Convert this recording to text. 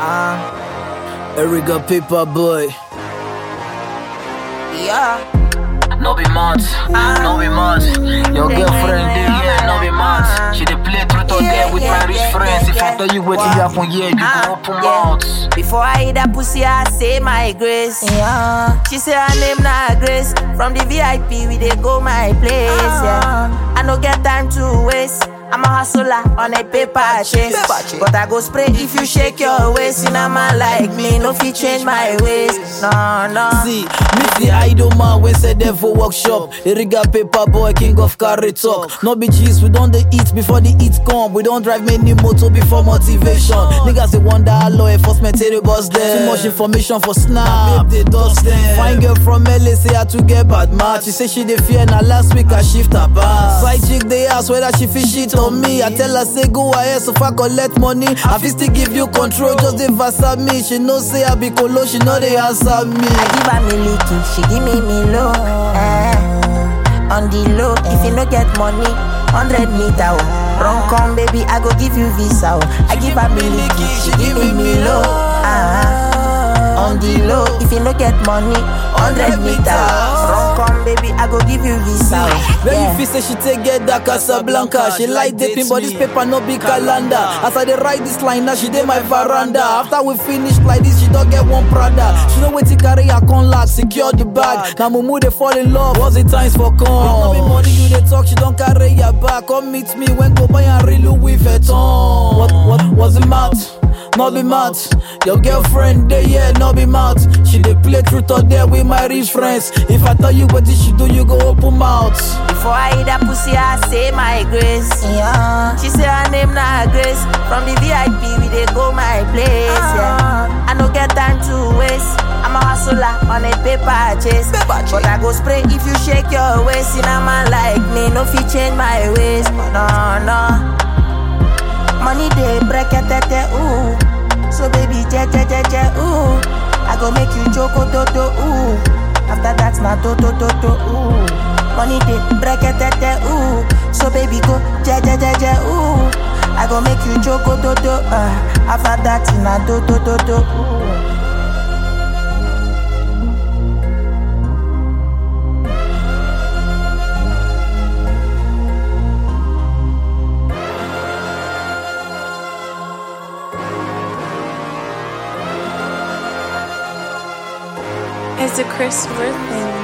Uh, Erica Paper Boy. yeah. No be mad, no be mad. Your girlfriend dey here, no be mad. She dey play truth or dare with my rich friends. If I tell you wetin happen here, you go open mouth. Before I eat that pussy, I say my grace. Yeah. She say her name na Grace. From the VIP, we dey go my place. Yeah. I no get time to waste. I'm a hustler on a paper chase. But I go spray if you shake your waist. In a man like me, no fit change my ways. No, no. See, meet the idol man when say there for workshop. Erica Paper Boy, king of carry talk. No be cheese, we don't dey eat before the eat come. We don't drive many motor before motivation. Niggas they wonder how law enforcement say they bust them. Too much information for snap, they dust them. Fine girl from LA say how to get bad match. She say she dey fear na last week I shift her back. Side chick they ask whether she fit shit on me. I tell her say go ahead so far collect money. I fit still give you control, just dey verse at me. She know say I be colo, she know they answer me. I give her me licky, she give me me low. Eh. On the low, if you no get money, 100 meter. Oh. Run come, baby, I go give you visa. Oh. I give her me licky, she give me me low. Ah. On the low, if you no get money, 100 meter. Oh. Run come, baby, I go give you visa. Oh. When Yeah. you feel say she take get that Casablanca She like dating but this paper no be calendar As I dey write this line now she dey my veranda After we finish like this she don't get one Prada She know wetin carry her con lock secure the bag Now mumu dey fall in love what's the times for come No be money you dey talk she don't carry your back Come meet me when go buy and real Louis Vuitton What, what, what's the matter? no be mad. Your girlfriend dey yeah, no be mad. She dey play truth or dare with my rich friends. If I tell you what she do, you go open mouth. Before I eat that pussy, I say my grace. Yeah. She say her name na Grace. From the VIP, we dey go my place. Yeah. I no get time to waste. I'm a hustler on a paper chase. But I go spray if you shake your waist. In a man like me, no fit change my ways. No, no. Money dey break it, ooh. So baby, je je je je, ooh. I go make you choco to to, ooh. After that, na to to to to, ooh. Money dey break it, ooh. So baby, go je je je je, ooh. I go make you choco to to, uh. After that, na to to to to, ooh. It's a Chris Worthing